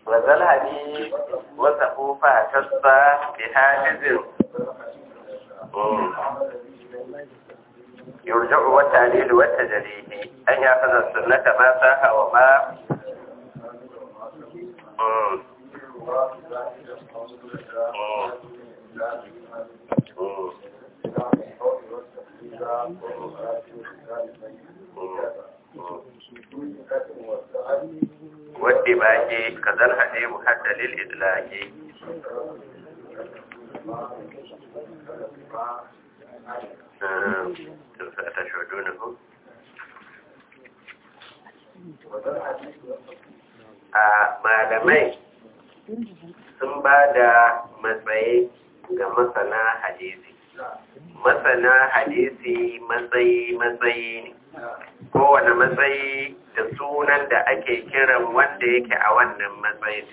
وذا الحديث وصفوا فاتصى بحاجز يرجع والتعليل والتجريه أن يأخذ السنة ما ساها وما مم. مم. والدباج كذا الحديث حتى للإدلاج تشهدونه a malamai sun ba da matsayi ga masana hadisi masana hadisi matsayi matsayi ne kowane matsayi da sunan da ake kiran wanda yake a wannan matsayin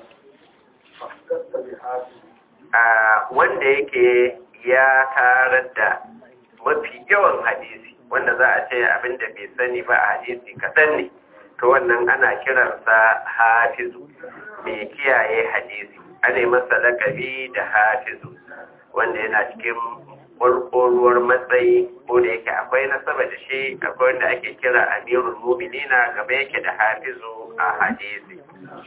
a wanda yake ya tarar da mafi yawan hadisi wanda za a ce abinda bai sani ba a hadisi kaɗan ne to wannan ana kiransa hafizu mai kiyaye hadisi ana masa lakabi da hafizu wanda yana cikin ƙwarƙwaruwar matsayi ko da yake akwai nasaba da shi akwai wanda ake kira amirul muminina gaba yake da hafizu a hadisi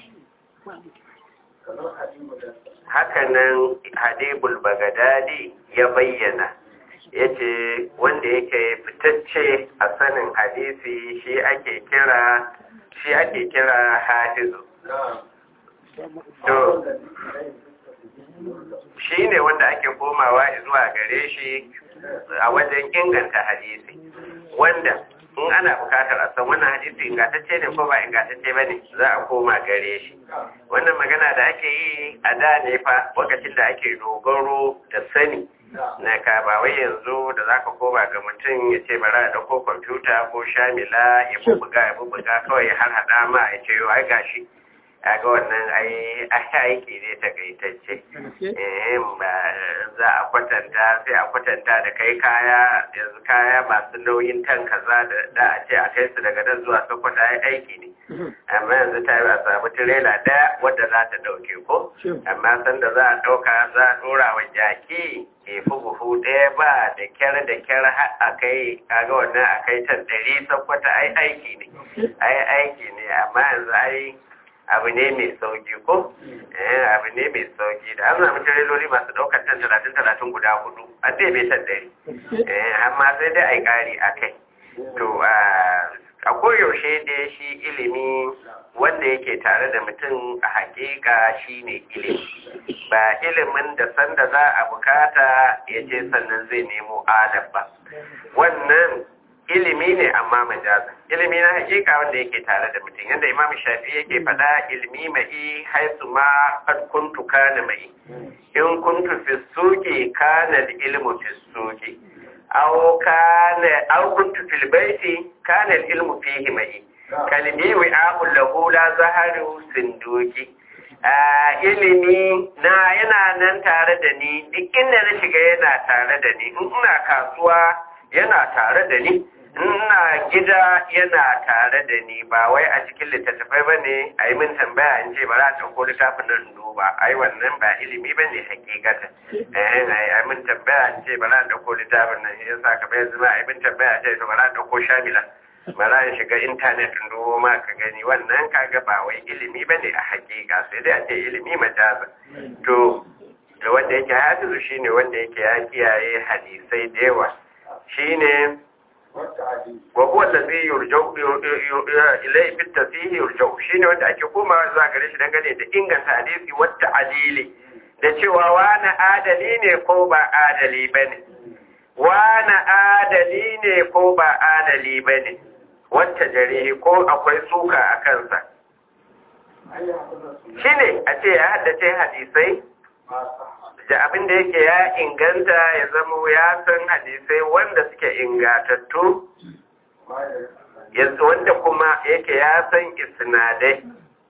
hakanan hadibul bagadadi ya bayyana ya ce wanda yake fitacce a sanin hadisi shi ake kira shi ake kira hafizu to shi ne wanda ake komawa zuwa gare shi a wajen inganta hadisi wanda in ana bukatar a san wannan hadisi ingantacce ne ko ba ingantacce ba ne za a koma gare shi wannan magana da ake yi a da ne fa lokacin da ake dogaro da sani na ka ba wai yanzu da zaka koma ga mutum ya ce bara da ko kwamfuta ko shamila ya bubuga ya bubuga kawai har hada ma ya ce ai gashi a ga wannan ai aiki ne takaitacce eh ba za a kwatanta sai a kwatanta da kai kaya yanzu kaya masu nauyin tan kaza da da a ce a kai su daga nan zuwa sokoto ai aiki ne amma yanzu ta yi a samu tirela daya wadda za ta dauke ko amma sanda za a dauka za a dora wa jaki ke fi buhu ɗaya ba da kyar da kyar har a kai kaga wannan a kai tan ɗari sokoto ai aiki ne ai aiki ne amma yanzu ai abu ne mai sauki ko eh abu ne mai sauki da an samu tireloli masu daukar tan talatin talatin guda hudu an dai bai tan dari eh amma sai dai ai kari a kai to a koyaushe da shi ilimi wanda yake tare da mutum a hakika shine ilimi ba ilimin da sanda za a bukata ya ce sannan zai nemo adab ba wannan ilimi ne amma majazin ilimi na hakika wanda yake tare da mutum yadda imam shafi yake faɗa ilimi mai haisu ma kad kuntu kana mai in kuntu fi suki kana ilmu fi suki aw kana aw kuntu fil baiti kana ilmu fihi mai kalbi wi'a'u lahu la zaharu sinduki ilimi na yana nan tare da ni duk inda na shiga yana tare da ni in ina kasuwa yana tare da ni ina gida yana tare da ni ba wai a cikin littattafai ba ne a yi min tambaya in ce ba za a ɗauko littafin nan duba ai wannan ba ilimi ba ne hakikata eh a yi min tambaya in ce ba za a ɗauko littafin nan ya sa ka bayan zama a yi min tambaya ce to ba za a ɗauko shamila ba za a shiga intanet in dubo ma ka gani wannan kaga ba wai ilimi ba ne a hakika sai dai a ce ilimi majaza to wanda yake hafizu shine wanda yake ya kiyaye hadisai da yawa shine wa huwa allazi yurja'u ilayhi fi tasihi yurja'u shine wanda ake komawa zuwa gare shi dangane da inganta hadisi wata adili da cewa wani adali ne ko ba adali bane wani adali ne ko ba adali bane wata jarihi ko akwai suka a kansa shine a ce ya haddace hadisai da abin da yake ya inganta ya zama ya san hadisai wanda suke ingatattu wanda kuma yake ya san isnadai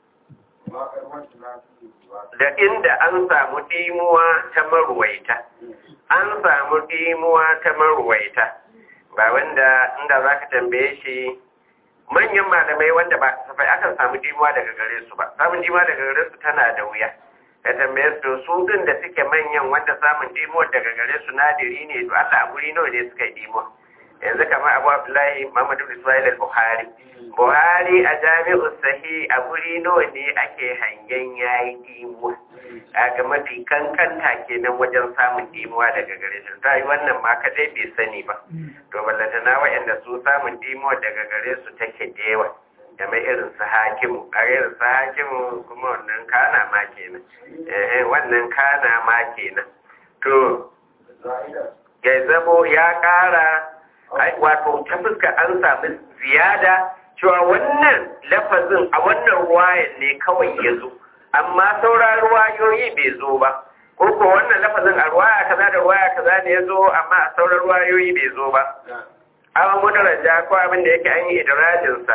da inda an samu ɗimuwa ta maruwaita an samu ɗimuwa ta maruwaita ba wanda inda za ka tambaye shi manyan malamai wanda ba safai akan samu dimuwa daga gare su ba samun dimuwa daga gare su tana da wuya ka tambaye su su din da suke manyan wanda samun dimuwa daga gare su nadiri ne to Allah a guri nawa ne suka yi dimuwa yanzu kamar Abu Abdullahi Muhammad ibn Ismail al-Bukhari Buhari a Jami'u Sahih a guri nawa ne ake hangen yayi dimuwa ga mafi kankanta kenan wajen samun dimuwa daga gare shi ta yi wannan ma kadai bai sani ba to ballatana waɗanda su samun dimuwa daga gare su take da yawa game irin su hakimu a irin su hakimu kuma wannan kana ma kenan eh wannan kana ma kenan to ya zamo ya ƙara wato ta fuska an sami ziyada cewa wannan lafazin a wannan ruwayan ne kawai ya zo amma sauran ruwayoyi bai zo ba ko ko wannan lafazin a ruwaya kaza da ruwaya kaza ne ya zo amma a sauran ruwayoyi bai zo ba an mudaraja ko abin da yake an yi idrajinsa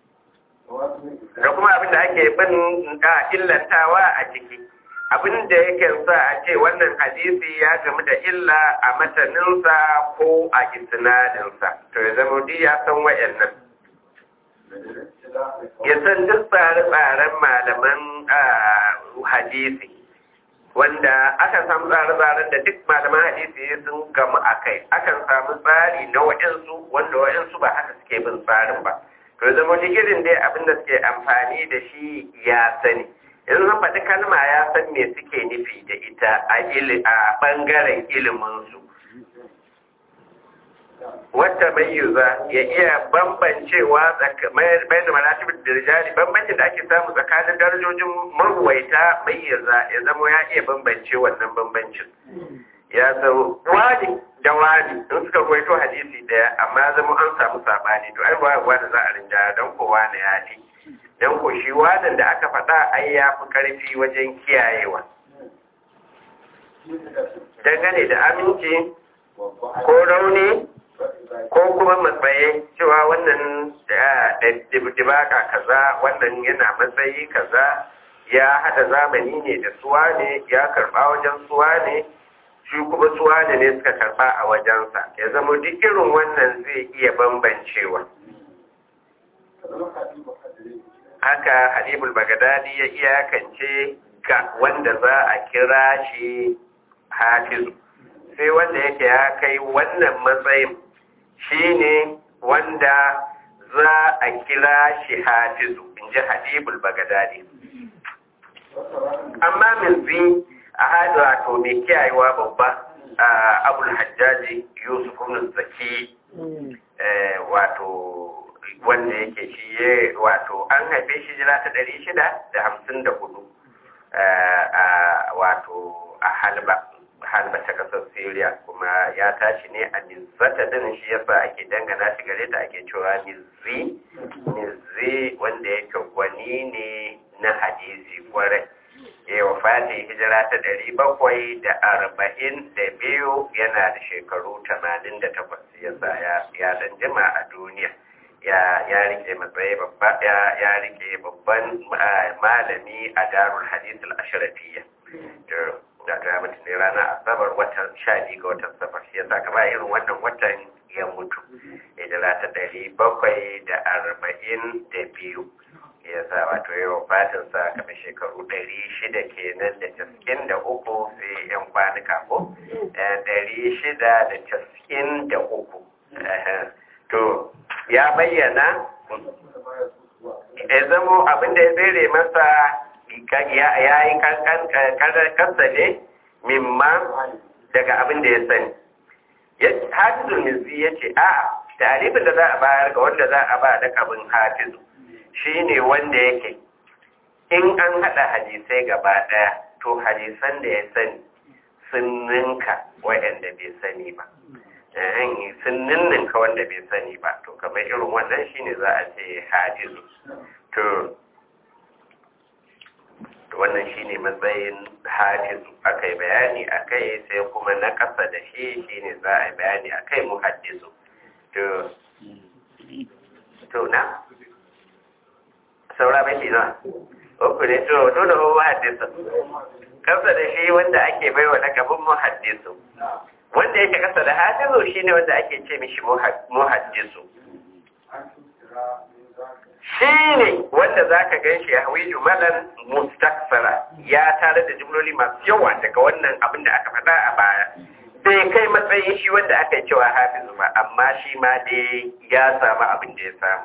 da kuma abin da ake bin da illantawa a ciki abin da yake sa a ce wannan hadisi ya gamu da illa a mataninsa ko a isnadinsa to ya zama duk ya san wayannan ya san duk tsare-tsaren malaman hadisi wanda akan samu tsare-tsaren da duk malaman hadisi sun gamu a kai akan samu tsari na wa'yansu wanda wa'yansu ba haka suke bin tsarin ba to zama irin dai abin da suke amfani da shi ya sani in zan faɗi kalma ya san me suke nufi da ita a ɓangaren iliminsu wata mayyuza ya iya bambancewa bayan da maratibin dirjali bambancin da ake samu tsakanin darajojin maruwaita mayyuza ya zama ya iya bambance wannan bambancin ya zama wani da wani in suka ruwaito hadisi daya amma zama an samu sabani to ai ruwa da za a rinja don kowa na ya fi don ko shi wadan da aka faɗa ai ya fi ƙarfi wajen kiyayewa dangane da aminci ko rauni ko kuma matsayi cewa wannan dibaka kaza wannan yana matsayi kaza ya hada zamani ne da suwa ne ya karba wajen suwa ne shi kuma suwa ne ne suka karba a wajensa ya zama duk irin wannan zai iya bambancewa haka halibul bagadadi ya iyakance ga wanda za a kira shi hafizu sai wanda yake ya kai wannan matsayin shi ne wanda za a kira shi hafizu in ji hadibul bagadadi amma min zi a hadu wato mai kiyayewa babba a abul hajjaji yusuf ibn zaki wato wanda yake shi ya wato an haife shi jira ta ɗari shida da hamsin da hudu wato a halba halba ta kasar syria kuma ya tashi ne a nizzata din shi yasa ake dangana shi gare ta ake cewa nizzi nizzi wanda yake gwani ne na hadisi kwarai ya wafati hijira ta ɗari bakwai da arba'in da biyu yana da shekaru tamanin da takwas yasa ya dan jima a duniya ya ya rike matsayi babba ya ya rike babban malami a darul hadith al-ashrafiyya da ta mutu ne ranar asabar watan sha biyu ga watan safar shi yasa kama irin wannan watan ya mutu hijira ta ɗari bakwai da arba'in da biyu ya sa wato yawan fatin sa kamar shekaru ɗari shida kenan da casa'in da uku sai yan kwanuka ko ɗari shida da casa'in da uku to ya bayyana ya zamo abinda ya tsere masa ya yi kansa ne mimma daga abinda ya sani hafizul mizi ya ce a tarifin da za a bayar ga wanda za a ba da kabin hafizu shi ne wanda yake in an haɗa hadisai gaba ɗaya to hadisan da ya sani sun ninka waɗanda bai sani ba sun ninninka wanda bai sani ba to kamar irin wannan shine za a ce hadisu to wannan shine matsayin hadisu aka yi bayani a kai sai kuma na ƙasa da shi shine za a yi bayani a kai muhaddisu to to na saura bai na uku ne to dole ba muhaddisu ƙasa da shi wanda ake baiwa lakabin muhaddisu wanda yake kasa da hafizu shine wanda ake ce mishi muhaddisu shi ne wanda za ka gan shi hawi jumalan mustaksara ya tare da jimloli masu yawa daga wannan abin da aka faɗa a baya bai kai matsayin shi wanda aka yi cewa hafizu ba amma shi ma dai ya samu abin da ya samu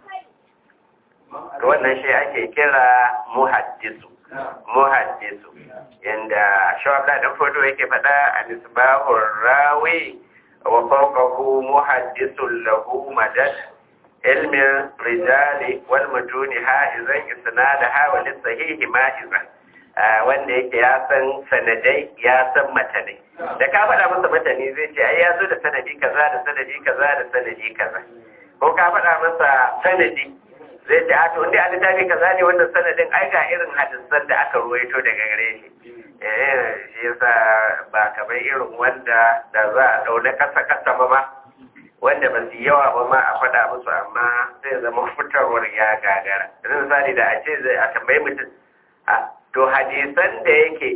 to wannan shi ake kira muhaddisu muhaddisu yanda shawabla dan fodo yake faɗa a misbahur rawi wa fawqahu muhaddisun lahu madad ilmin rijali wal mutuni ha'izan isnadaha wa lisahihi ma'izan wanda yake ya san sanadai ya san matanai da ka faɗa masa matani zai ce ai ya zo da sanadi kaza da sanadi kaza da sanadi kaza ko ka faɗa masa sanadi zai ce a to inda a littafi kaza ne wannan sanadin ai ga irin hadisan da aka ruwaito daga gare shi eh shi yasa ba kamar irin wanda da za a dauna kasa kasa ba ma wanda ba su yawa ba ma a faɗa musu amma zai zama fitarwar ya gagara yanzu misali da a ce zai a tambayi mutum a to hadisan da yake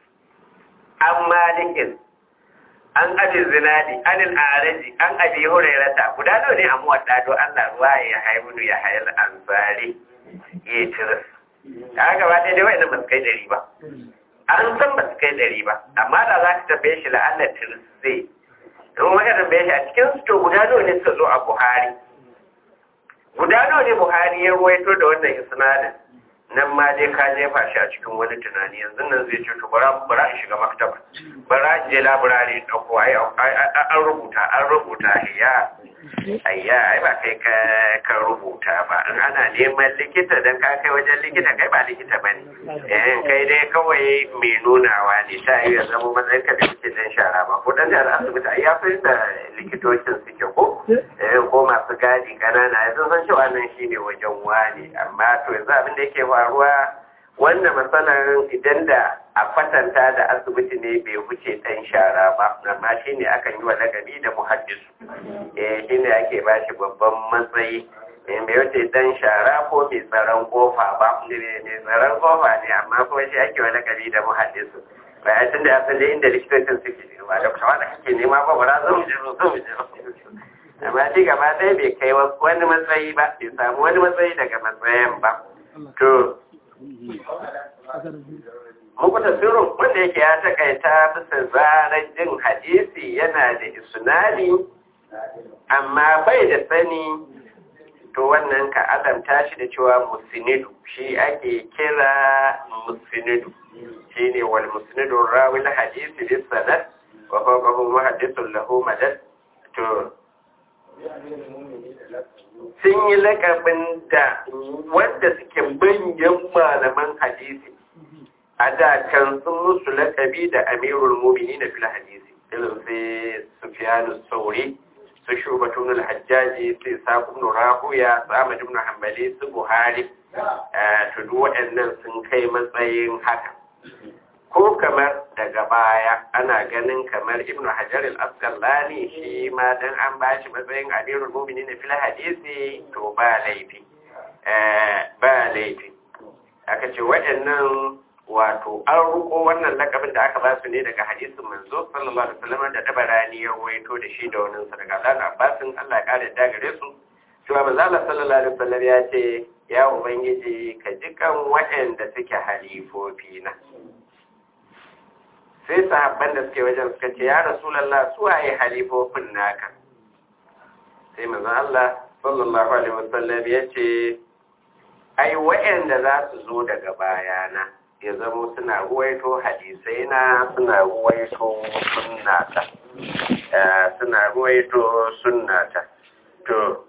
an malikin an abi zinadi anil araji an abi hurairata guda nawa ne a muwadda do Allah ruwa ya haibunu ya hayal ansari ya tiris a gaba ɗaya dai wa'annan ba su kai ɗari ba an san ba su kai ɗari ba amma da za ka tambaye shi la'allar tiris zai in wani tambaye shi a cikin su to guda nawa ne suka zo a buhari guda nawa ne buhari ya ruwaito da wannan isnadin nan ma dai ka jefa shi a cikin wani tunani yanzu nan zai ce to bara bara in shiga maktaba bara in je laburare da ko ai an rubuta an rubuta ya ayya ai ba kai ka ka rubuta ba in ana neman likita dan ka kai wajen likita kai ba likita bane eh kai dai kawai mai nunawa ne ta yi zama matsayin ka da kike dan shara ba ko dan da asibiti ai ya fi da likitocin suke ko eh ko masu gadi kanana yanzu san cewa nan shine wajen wani amma to yanzu abin da yake faruwa wannan matsalar idan da a kwatanta da asibiti ne bai wuce ɗan shara ba amma shi ne akan yi wa lagabi da muhaddisu eh shi ne ake ba shi babban matsayi eh bai wuce ɗan shara ko mai tsaron kofa ba mai tsaron kofa ne amma kuma shi ake wa lagabi da muhaddisu bayan tun da ya san da inda likitocin suke ba da kuma da kake nema ba ba za mu je zo mu je amma shi gaba ɗaya bai kai wani matsayi ba bai samu wani matsayi daga matsayin ba to muku tasirin wanda yake ya takaita bisa zarar jin hadisi yana da isnadi amma bai da sani to wannan ka alamta shi da cewa musinidu shi ake kira musinidu shi ne wal musinidu rawi na hadisi bis sanad wa fawqahu muhaddithun lahu madad to sun yi lakabin da wanda suke manyan malaman hadisi a da can sun musu lakabi da amirul mumini na fil hadisi irin sai sufyanu sauri su shubatun al-hajjaji sai sabun rahuya su ahmad ibn hanbali su buhari to duk waɗannan sun kai matsayin haka ko kamar daga baya ana ganin kamar ibnu hajar al-asqalani shi ma dan an bashi matsayin amirul mu'minin fil hadisi to ba laifi ba laifi aka ce waɗannan wato an ruko wannan lakabin da aka ba su ne daga hadisin manzo sallallahu alaihi wasallam da dabarani ya ruwaito da shi da wannan sa daga Allah Abbasin Allah ya kare da gare su cewa manzo Allah sallallahu alaihi wasallam ya ce ya ubangiji ka jikan waɗanda suke halifofi na sai sahabban da suke wajen suka ce ya rasulallah su waye halifofin naka sai manzon Allah sallallahu alaihi wasallam ya ce ai wa'anda za su zo daga bayana ya zama suna ruwaito hadisai na suna ruwaito sunnata suna ruwaito sunnata to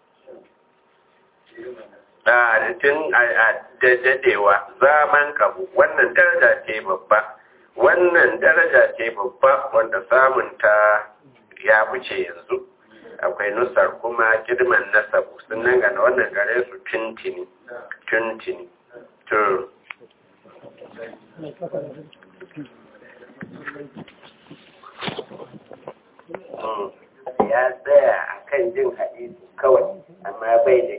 da tun a dadewa zaman kabu wannan daraja ce babba wannan daraja ce babba wanda samunta ya wuce yanzu akwai nusar kuma girman nasabu sun nan gana wannan gare su tuntini tuntini to ya tsaya a kan jin hadisi kawai amma bai da